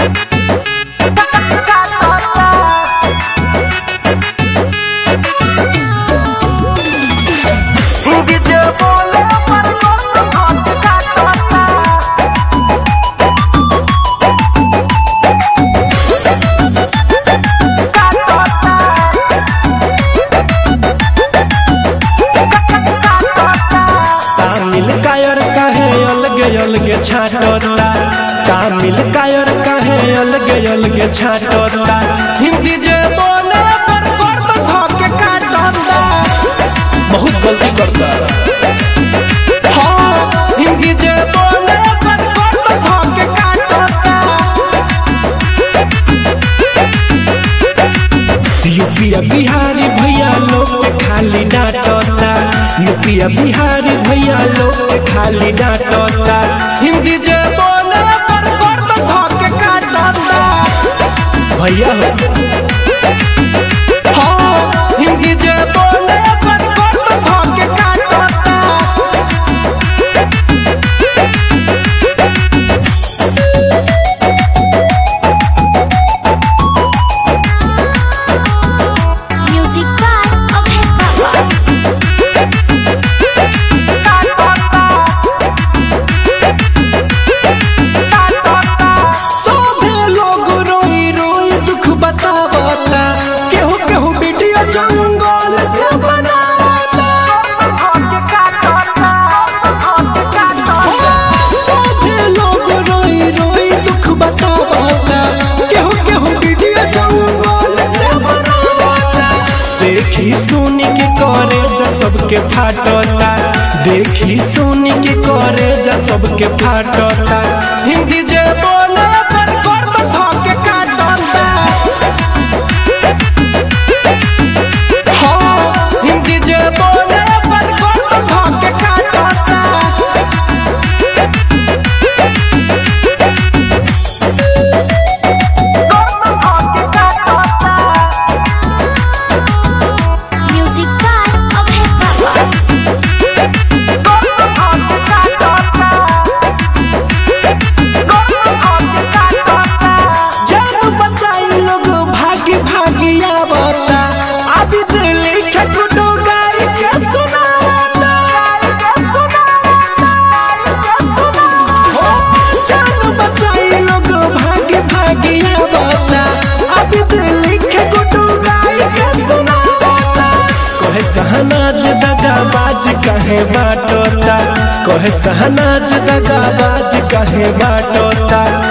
तामिल कायर कहे अलगे अलगे छाटता तामिल कायर कहे अलगे अलगे छाटता हिंदी जे बोले पर गर्द धके काटता बहुत गलती करता हाँ हिंदी जे बोले पर गर्द धके काटता यूपिया बिहारी भैया लोग के खाली डांटता यूपिया बिहारी भैया लोग के खाली डांटता हिंदी जे बोले पर गर्द धके काटता भैया हाँ हिंदी जे बोले पर गर्द धके काटता Music by Okay Papa. सभे लोग रोई रोई दुख बतावता केहू केहू वीडियो जंगल से बनावता सभे लोग रोई रोई दुख बतावता केहू केहू वीडियो जंगल से बनावता देखी सुनी के करे जा सबके फाटता देखी सुनी के करे जा सबके फाटता हिंदी जे बोले पर गर्द धके काटता हाँ हिंदी जे बोले पर गर्द धके काटता Music by Okay Papa. जान बचाई लोग भागी भागी आवता अभी दिल के गुडू गाई के सुनावता हो जान बचाई लोग भागी भागी आवता अभी दिल के गुडू गाई के सुनावता कहे सहनाज दगाबाज कहे बाटोता कहे सहनाज दगाबाज कहे बाटोता